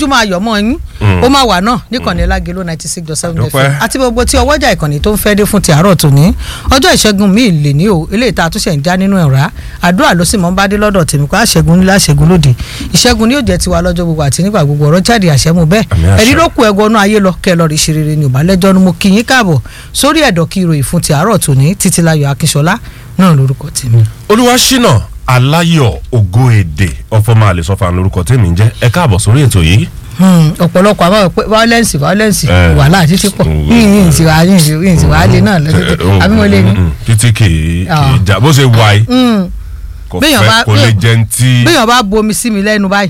ojúmọ́ ayọ̀ mọ́ yín ó máa wà náà níkànnì lágẹ̀ló ninety six dot seven Àdúpẹ́. fm àti gbogbo tí ọwọ́jà ìkànnì tó ń fẹ́ dé fún ti àárọ̀ tòní ọjọ́ ìṣẹ́gun míì lè ní o eléyìí tá a tún ṣẹ̀ ń já nínú ẹ̀rá àdúrà ló sì mọ́ ń bá dé lọ́dọ̀ tèmi pa àṣẹgun nílá àṣẹgun lòdì ìṣẹ́gun ni yóò jẹ́ tiwa lọ́jọ́ gbogbo àti nígbà gbogbo ọ̀rọ̀ jáde àṣẹmu bẹ́ẹ̀ Àmín àṣẹ. ẹ̀rí ló kù ẹgbẹ́ ọ̀nà ayé lọ kẹ́ ẹ lọ́ọ́ rí ṣe rere ní ìbálẹ́jọ́ ni mo kí yín káàbọ̀ sórí ẹ̀dọ̀ kí ìròyìn fún ti àárọ̀ tòní títílayọ̀ akínṣọlá náà lórúkọ tèmi. olúwaṣínà aláyọ̀ ògo èdè ọfọmọ àlesọfà lórúkọ tèmi ń jẹ́ ẹ káàbọ̀ sórí ètò yìí. Hmm, ọ̀pọ̀lọpọ̀ àwọn pé violence violence Eh. wàhálà títí pọ̀ Mm. yìnyín ti wà yìnyín ti wà á lé náà lọ́jọ́ tó àbí mo lè ní. títí kì í kì í Ah. jà bó ṣe wà yìí Hmm, kò Béèyàn fẹ́ bá- kò lè béèyàn- jẹun tí béèyàn bá bomi sí mi lẹ́nu báyìí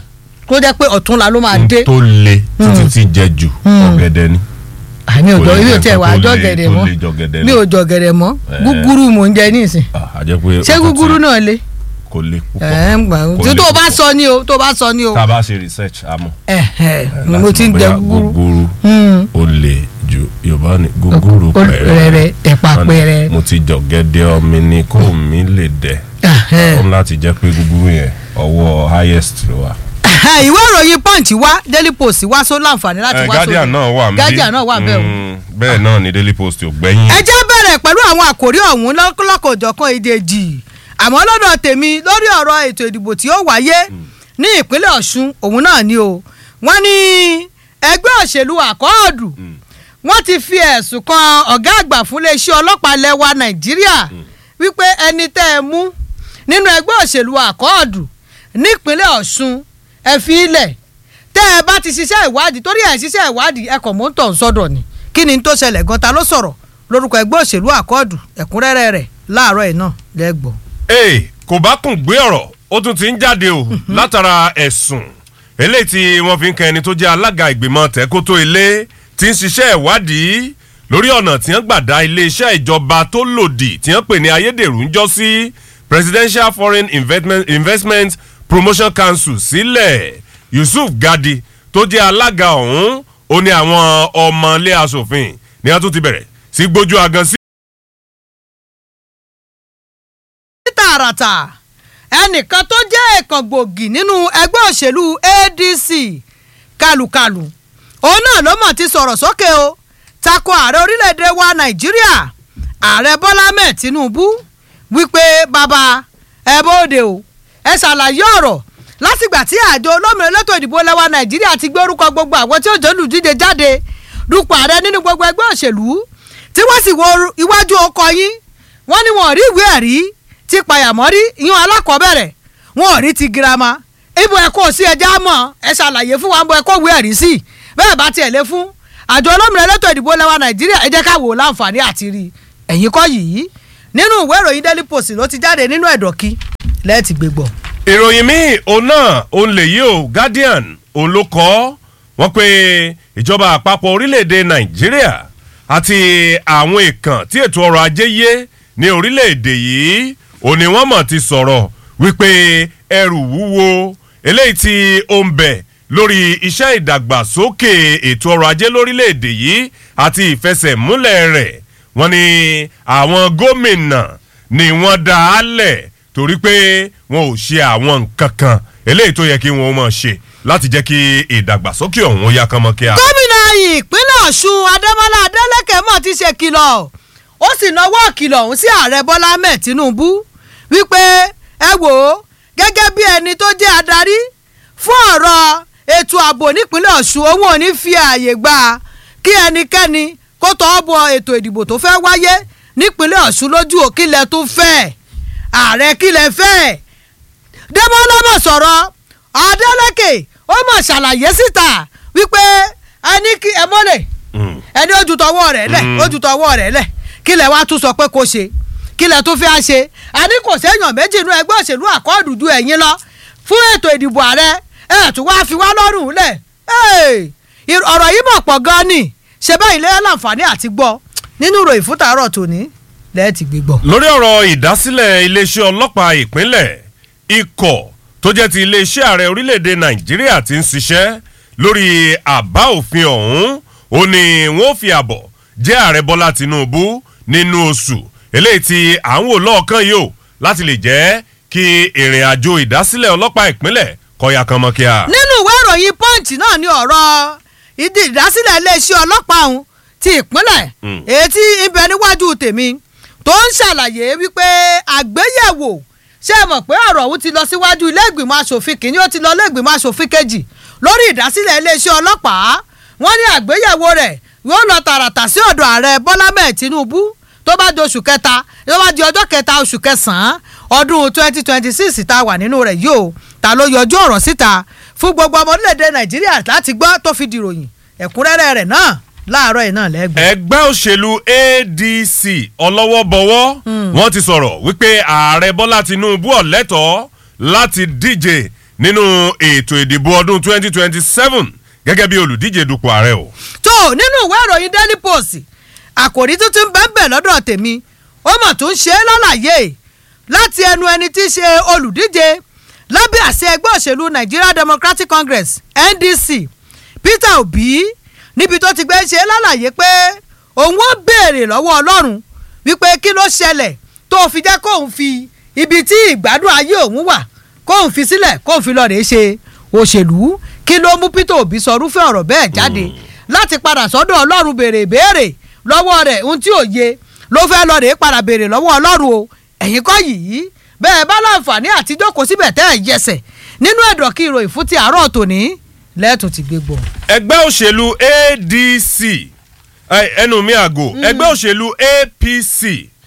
kó jẹ́ pé ọ̀túnla ló máa dé tó le títí tí jẹ jù ọ̀gẹ̀dẹ̀ ni. àmì òjò kò lè ibi ò jẹ́ tiẹ̀ wà á nǹkan tó jọ le- gẹ̀dẹ̀ tó mọ́ le jọ gẹ̀dẹ̀ mi lọ. ò jọ gẹ̀dẹ̀ mọ́ Eh. gúgúrú mò ń jẹ nísìn Ah, a jẹ́ pé ṣé ọkàn gúgúrú tí náà le kò le púpọ̀ ẹ̀ ń gbà Kò tí le tó o bá púpọ̀. sọ ni o tó o bá sọ ni o tá a bá ṣe research àmọ́. ẹ̀ ẹ̀ láti mo ti ń mọ̀ jẹ bóyá gúgúrú gúgúrú Hmm. ó le ju yorùbá ní gúgúrú Ó- pẹ̀rẹ̀, ẹ̀pà Wọ́n ní pẹ̀rẹ̀. mo ti jọ̀gẹ́dẹ́ ọmi ni kó mi lè dẹ̀ Ẹ̀hẹ̀. ó ń láti jẹ́ pé gúgúrú yẹn ọwọ́ highest ló wà. ìwé ìròyìn punch wá daily post wá só láǹfààní láti Eh, wá guardian náà wà níbí guardian náà wà bẹ́ẹ̀ o. Mm, bẹ́ẹ̀ náà ni daily post ò gbẹ́yìn. ẹ jẹ́ bẹ̀rẹ̀ pẹ̀lú àwọn àkòrí ọ̀hún lọ́kọ̀ọ̀jọ̀kan èdèjì àmọ́ lọ́dọ̀ tèmi lórí ọ̀rọ̀ ètò ìdìbò tí ó wáyé ní ìpínlẹ̀ ọ̀ṣun òun náà ni o wọ́n ní ẹgbẹ́ òṣèlú àkọọ́dù wọ́n ti fi ẹ̀sùn kan ọ̀gá àgbà fún iléeṣẹ́ ọlọ́pàá lẹ́wà nàìjíríà wípé ẹni tẹ́ ẹ mú nínú ẹgbẹ́ òṣèlú àkọọ́dù nípínlẹ̀ ọ̀ṣun ẹ fi ilẹ̀ tẹ́ ẹ bá ti ṣiṣẹ́ ìwádìí torí ẹ̀ ṣiṣẹ́ ìwádìí ẹ kàn mọ́ ń tọ̀ ń sọ́dọ̀ ni kí ni tó ṣẹlẹ̀ gan ta ló sọ̀rọ̀ lórúkọ ẹgbẹ́ òṣèlú àkọọ́dù ẹ̀kúnrẹ́rẹ́ rẹ̀ láàárọ̀ ẹ̀ náà lẹ́gbọ̀ọ́. ee kò bá kùn gbé ọ̀rọ̀ ó tún ti ń jáde o látara ẹ̀sùn eléyìí tí wọ́n fi ń kan ẹni tó jẹ́ alága ìgbìmọ̀ tẹ́kótó ilé tí ń ṣiṣẹ́ ìwádìí lórí ọ̀nà tí wọ́n gbà dá iléeṣẹ́ ìjọba tó lòdì tí wọ́n pè ní ayédèrú ń jọ́ sí presidential foreign investment, investment promotion council sílẹ̀ yusuf gadi tó jẹ́ alága ọ̀hún ó ní àwọn ọmọ ilé asòfin ni wọ́n tún ti bẹ̀rẹ̀ sí gbójú agan sí. tààràtà ẹnìkan tó jẹ́ ẹ̀kan gbòógì nínú ẹgbẹ́ òṣèlú adc kálukàlù òun náà ló mọ̀ ti sọ̀rọ̀ sókè o tako ààrẹ orílẹ̀-èdè wa nàìjíríà ààrẹ bọ́lá mẹ́ẹ̀ tinubu wípé bàbá ẹ bóde o ẹ ṣàlàyé ọ̀rọ̀ látìgbà tí àjọ olómìnira elétò ìdìbò lẹ́wà nàìjíríà ti gbé orúkọ gbogbo àwọn tí ó jẹ́ olùdíje jáde dupò ààrẹ nínú gbogbo ẹgbẹ́ òṣèlú tí wọ́n sì wo iwájú ọkọ̀ yín wọ́n ní wọn ò rí ìwé ẹ̀rí ti pàyàmọ́rí ìyún alákọ̀ọ́bẹ̀rẹ̀ wọn ò rí ti girama ibo ẹ̀ kó sí ẹja mọ̀ ẹ ṣàlàyé fún wa bó ẹ kó ìwé ẹ̀rí sí bẹ́ẹ̀ bá tiẹ̀ lé fún àjọ olómìnira elétò ìdìbò lẹ́wà nàìjíríà ẹ jẹ́ ká wò ó láǹfààní àti rí i ẹ̀yìn kọ́ yìí nínú ìwé ìròyìn daily post ló ti jáde nínú ẹ̀dọ̀kí lẹ́ẹ̀tì gbégbọ́. ìròyìn míì òun náà òun lè yí o guardian òun ló kọ́ wọ́n pé ìjọba àpapọ̀ orílẹ̀-èdè nàìjíríà àti àwọn èèkàn tí ètò ọrọ̀ ajé yé ní orílẹ̀-èdè yìí òun ni wọ́n mọ̀ ti sọ̀rọ̀ wípé ẹrù wúwo eléyìí tí ó ń bẹ̀ lórí iṣẹ́ ìdàgbàsókè ètò ọrọ̀ ajé lórílẹ̀-èdè yìí àti ìfẹsẹ̀múlẹ̀ rẹ̀ wọ́n ní àwọn gómìnà ni wọ́n dá a lẹ̀ torí pé wọn ò ṣe àwọn nǹkan kan eléyìí tó yẹ kí wọn ó mọ̀ ṣe láti jẹ́ kí ìdàgbàsókè ọ̀hún ó yá kánmọ́ kí a. gómìnà ìpínlẹ̀ ọ̀ṣun adémọlá adélèké mọ̀ ti ṣe kìlọ̀ ó sì náwó kìlọ̀ ọ̀hún sí ààrẹ bọ́lá ahmed tinubu wípé ẹ wò ó gẹ́gẹ́ bí ẹni tó jẹ́ adarí fún ọ̀rọ̀ ètò ààbò nípínlẹ̀ ọ̀ṣun òun ò ní fi ààyè gbà kí ẹnikẹ́ni kó tọ́ bọ ètò ìdìbò tó fẹ́ wáyé nípínlẹ̀ ọ̀ṣun lójú òkìlẹ̀ tó fẹ́ ààrẹ kílẹ̀ fẹ́ dẹ́mọ́lá mọ̀ sọ̀rọ̀ adélèké ó mọ̀ ṣàlàyé síta wípé ẹni kí ẹ mọ́lẹ̀ Mm. ẹni ojú tọwọ́ rẹ̀ lẹ̀ Mm. ojú tọwọ́ rẹ̀ lẹ̀ kílẹ̀ wá tún sọ pé kó ṣe kílẹ̀ tó fẹ́ ṣe àní kò séèyàn méjì inú ẹgbẹ́ òṣèlú àkọọ́dù ju ẹ̀yin lọ fún ètò ìdìbò ààrẹ ẹ̀ tún wá fi wá lọ́rùn lẹ̀ Hey! Ir- ọ̀rọ̀ yìí mọ̀ pọ̀ gan ni ṣe báyìí lẹ́yìn láǹfààní àti gbọ́ nínú ìròyìn fún tàárọ̀ tòní lẹ́ẹ̀tì gbígbọ́. lórí ọ̀rọ̀ ìdásílẹ̀ iléeṣẹ́ ọlọ́pàá ìpínlẹ̀ ikọ̀ tó jẹ́ ti iléeṣẹ́ ààrẹ orílẹ̀‐èdè nàìjíríà ti ń ṣiṣẹ́ lórí àbá òfin ọ̀hún ó ní wọ́n fi àbọ̀ jẹ́ ààrẹ bọ́lá tinubu nínú oṣù eléyìí tí à ń wò lọ́ọ̀kan yìí o láti lè jẹ́ kí ìrìn àjò ìdásílẹ̀ ọlọ́pàá ìpínlẹ̀ kó kọ́ya kan mọ́ kíá. nínú ìwé ìròyìn punch náà ni ọ̀rọ̀ ìdí ìdásílẹ̀ iléeṣẹ́ ọlọ́pàá ọ̀hún ti ìpínlẹ̀ Mm. èyí tí ń bẹ níwájú tèmi tó ń ṣàlàyé wípé àgbéyẹ̀wò ṣé ẹ mọ̀ pé ọ̀rọ̀ ọ̀hún ti lọ síwájú ilé ìgbìmọ̀ asòfin kìíní ó ti lọ ilé ìgbìmọ̀ asòfin kejì lórí ìdásílẹ̀ iléeṣẹ́ ọlọ́pàá wọ́n ní àgbéyẹ̀wò rẹ̀ yóò lọ tààràtà sí ọ̀dọ̀ ààrẹ bọ́lá mẹ́ẹ̀ tinubu tó bá di oṣù kẹta tó bá di ọjọ́ kẹta oṣù kẹsàn-án ọdún twenty twenty six tá a wà nínú rẹ̀ yìí o ta ló yọjú ọ̀rọ̀ síta fún gbogbo ọmọ orílẹ̀-èdè nàìjíríà láti gbọ́ tó fi dìròyìn ẹ̀kúnrẹ́rẹ́ rẹ̀ náà láàárọ̀ yìí náà lẹ́gbẹ̀ẹ́. ẹgbẹ́ òṣèlú adc ọlọ́wọ́bọwọ́ wọ́n ti sọ̀rọ̀ wípé ààrẹ bọ́lá tinubu ọ̀lẹ́tọ̀ọ́ láti díje nínú ètò ìdìbò ọdún 2027 gẹ́gẹ́ bí olùdíje dupò ààrẹ o. tó nínú ìwé ìròyìn daily post àkòrí tuntun bẹ́ẹ̀ lọ́dọ̀ tèmi ó mọ̀ tó ń ṣe é lálàyé láti ẹnu ẹni tí í ṣe olùdíje lábẹ́ àṣẹ ẹgbẹ́ òṣèlú nigeria democratic congress ndc peter obi níbi tó ti gbé ṣe é lálàyé pé òun ó béèrè lọ́wọ́ ọlọ́run wípé kí ló ṣẹlẹ̀ tó fi jẹ́ kóun fi ibi tí ìgbádùn ayé òun wà kóun fi sílẹ̀ kóun fi lọ́ọ́ rèé ṣe òṣèlú kí ló mú peter obi sọ irúfẹ́ ọ̀rọ̀ bẹ́ẹ̀ jáde láti padà sọ́dọ̀ ọlọ́run béèrè béèrè lọ́wọ́ rẹ̀ ohun tí ò yé ló fẹ́ lọ́ọ́ rèé padà béèrè lọ́wọ́ ọlọ́run o ẹ̀yin kọ́ yìí bẹ́ẹ̀ bá láǹfààní àti jókòó síbẹ̀ tẹ́ ẹ̀ yẹsẹ̀ nínú ẹ̀dọ̀ kí ìròyìn fún ti àárọ̀ tòní lẹ́ẹ̀tún ti gbé gbọ́. ẹgbẹ́ òṣèlú adc ẹ, ẹnu mi àgò ẹgbẹ́ òṣèlú apc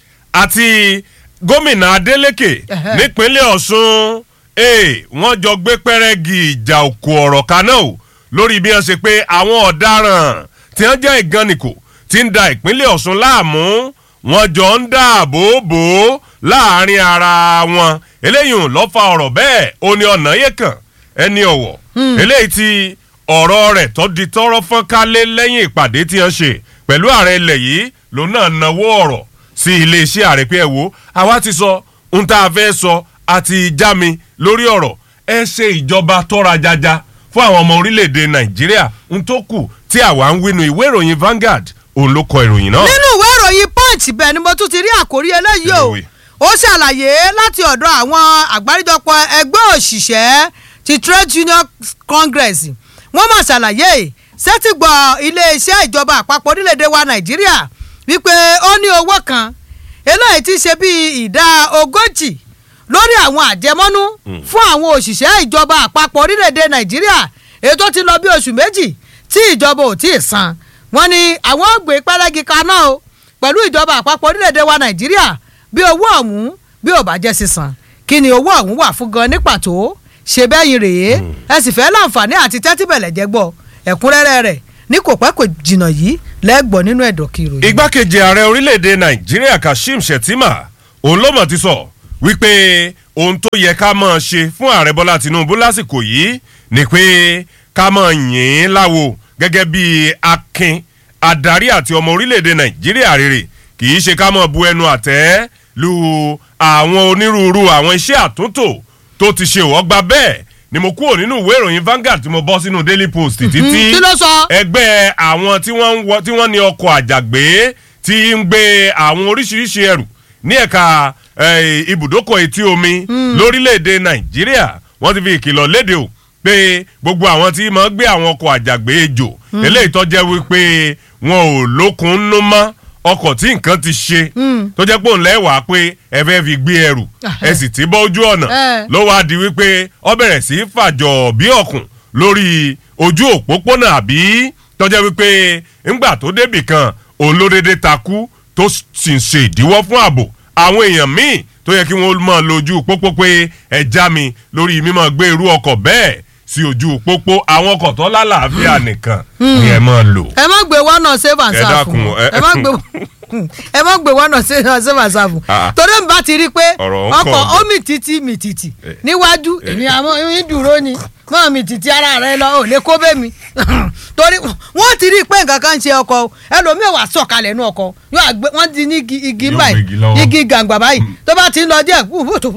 àti gómìnà adeleke Ẹhẹ́. nípínlẹ̀ ọ̀ṣun ee, wọ́n jọ gbé pẹ́rẹ́gì ìjà òkú ọ̀rọ̀ kan náà o lórí bí wọ́n ṣe pé àwọn ọ̀daràn tí wọ́n jẹ́ ìgànnìkò ti ń da ìpínlẹ̀ ọ̀ṣun láàmú wọ́n jọ ń dáàbò bò ó láàrin ara wọn eléyìí ló fa ọ̀rọ̀ bẹ́ẹ̀ ó ní ọ̀nà yẹ kàn ẹni ọ̀wọ̀ eléyìí tí ọ̀rọ̀ rẹ̀ tó di tọ́rọ́ fọ́n kálé lẹ́yìn ìpàdé tí wọ́n ṣe pẹ̀lú ààrẹ ilẹ̀ yìí lòun náà nawó ọ̀rọ̀ sí iléeṣẹ́ ààrẹ pé ẹ wo àwa ti sọ ohun tá a fẹ́ sọ àti já mi lórí ọ̀rọ̀ ẹ ṣe ìjọba tọ́ra jaja fún àwọn ọmọ orílẹ̀-èdè nàìjíríà ohun tó kù tí àwa ń wínú ìwé ìròyìn Vanguard òun ló kọ ìròyìn náà. nínú ìwé ìròyìn punch bẹ́ẹ̀ ni mo tún ti rí àkórí eléyìí o Ìwé. ó ṣàlàyé láti ọ̀dọ̀ àwọn àgbáríjọpọ̀ ẹgbẹ́ òṣìṣẹ́ ti trade union congress wọ́n máa ṣàlàyé sẹ́tìgbọ̀ iléeṣẹ́ ìjọba àpapọ̀ orílẹ̀-èdè wa nàìjíríà wípé ó ní owó kan eléyìí ti ṣe bíi ìdá ogójì lórí àwọn àjẹmọ́nú fún àwọn òṣìṣẹ́ ìjọba àpapọ̀ orílẹ̀-èdè nàìjíríà èyí tó ti lọ bí oṣù méjì tí ìjọba ò tí ì san wọ́n ní àwọn gbé pẹ́rẹ́gì kaná o pẹ̀lú ìjọba àpapọ̀ orílẹ̀-èdè wa nàìjíríà bí owó ọ̀hún bí ò bá jẹ́ sísan kí ni owó ọ̀hún wà fún gan ní pàtó ṣe bẹ́yìn rèé ẹ sì fẹ́ láǹfààní àti tẹ́tíbẹ̀lẹ̀ jẹ́ gbọ́ ẹ̀kúnrẹ́rẹ́ rẹ̀ ní kò pẹ́ kò jìnnà yìí lẹ́gbọ̀n nínú ẹ̀dọ̀ kiri. igbákejì ààrẹ orílẹ̀-èdè nàìjíríà kashim shettima òun ló mọ̀ ti sọ wípé ohun tó yẹ ká máa ṣe fún ààrẹ bọ́lá tinubu lásìkò yìí ni pé ká máa yìn ín láwo gẹ́gẹ́ bí akin adarí àti ọmọ orílẹ̀-èdè nàìjíríà rere kì í ṣe ká máa bu ẹnu àtẹ́ lu àwọn onírúurú àwọn iṣẹ́ àtúntò tó ti ṣe ìwọ́gba bẹ́ẹ̀ ni mo kúrò nínú ìwé ìròyìn Vanguard tí mo bọ́ sínú Daily Post títí kí ló sọ? ẹgbẹ́ àwọn tí wọ́n ń wọ- tí wọ́n ní ọkọ̀ àjàgbé tí ń gbé àwọn oríṣiríṣi ẹrù ní ẹ̀ka eh, ibùdókọ̀ etí omi lórílẹ̀‐èdè nàìjíríà wọ́n ti fi ìkìlọ̀ léde o pé gbogbo àwọn tí máa ń gbé àwọn ọkọ̀ àjàgbé ejò eléyìí tó jẹ́ wípé wọn ò lókun nú mọ́ ọkọ̀ tí nǹkan ti ṣe tó jẹ́ pé òun lẹ́wàá pé ẹ fẹ́ fi gbé ẹrù ẹ sì ti bọ́ ojú ọ̀nà Eh. ló wáá di wípé ọ bẹ̀rẹ̀ sí í fàjọ bí ọ̀kùn lórí ojú òpópónà àbí tọ́jẹ́ wípé ńgbà tó débì kan òun ló dédé takú tó sì ń ṣe ìdíwọ́ fún ààbò àwọn èèyàn míì tó yẹ kí wọ́n máa lo ojú pópó pé ẹ já mi lórí mímọ́ gbé irú ọkọ̀ bẹ́ẹ̀ sí ojú pópó àwọn ọkọ̀ tó lálàáfíà nìkan ni ẹ máa lò. ẹ má gbé one on save and Ẹ serve dákun, fún ẹ- ẹ má gbé ẹ má gbé one on save and serve fún Ah. torí mi bá ti rí i pé Ọ̀rọ̀ ń kọ̀ ọkọ̀ ọ̀bẹ. ó mì títí mì títí níwájú èmi àmọ́ èmi dúró ni mọ́ mi títí ara rẹ lọ ò lè kó bẹ́ mi torí wọ́n ti rí i pé nǹkan kan ń ṣe ọkọ̀ o. ẹlòmíì wà sọ̀kalẹ̀ nú ọkọ̀ yóò àgbẹ̀ wọ́n ti ní igi igi Yóò báyìí gbégi lọ́wọ́. igi gàǹgbà báyìí tó bá ti ń lọ díẹ̀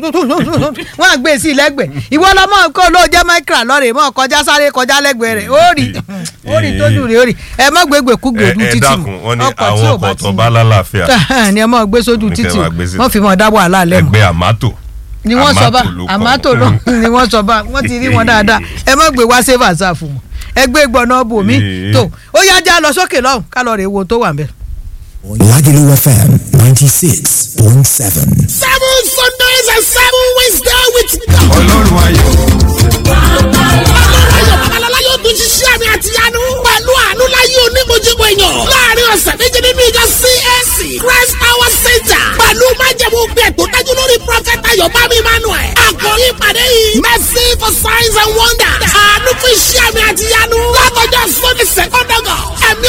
wọ́n á gbé sí i lẹ́gbẹ̀ẹ́ ìwọ lọ́mọ kó ló jẹ́ micra lọ́rẹ̀ mọ́ kọjá sáré kọjá lẹ́gbẹ̀ẹ́ rẹ̀ ó rí ó rí tójú rẹ̀ ó rí ẹ má gbégbé kú ẹ gbòdú ẹ títì dákun wọn ní ọkọ̀ tí àwọn ò bá ọkọ̀ ti tó ní bá lálàáfíà ni ẹ máa gbé sójú Ní kẹ́ títì máa gbé sí- wọ́n fi mọ̀ dábọ̀ àlá lẹ́mọ̀ ẹgbẹ́ àmátò ni wọ́n sọ bá Amato ló kọ. àmátò ló ni wọ́n sọ bá wọ́n ti rí wọn dáadáa ẹ má gbé wá save as fún wọn ẹ gbé gbọ̀nà bòmí Ee. tó ó yá já lọ sókè lọ́hùn ká lọ rè wo tó wà ń bẹ̀. Lagelu FM 96.7. seven Sundays and seven Wednesdays with God. ọlọ́run ayọ̀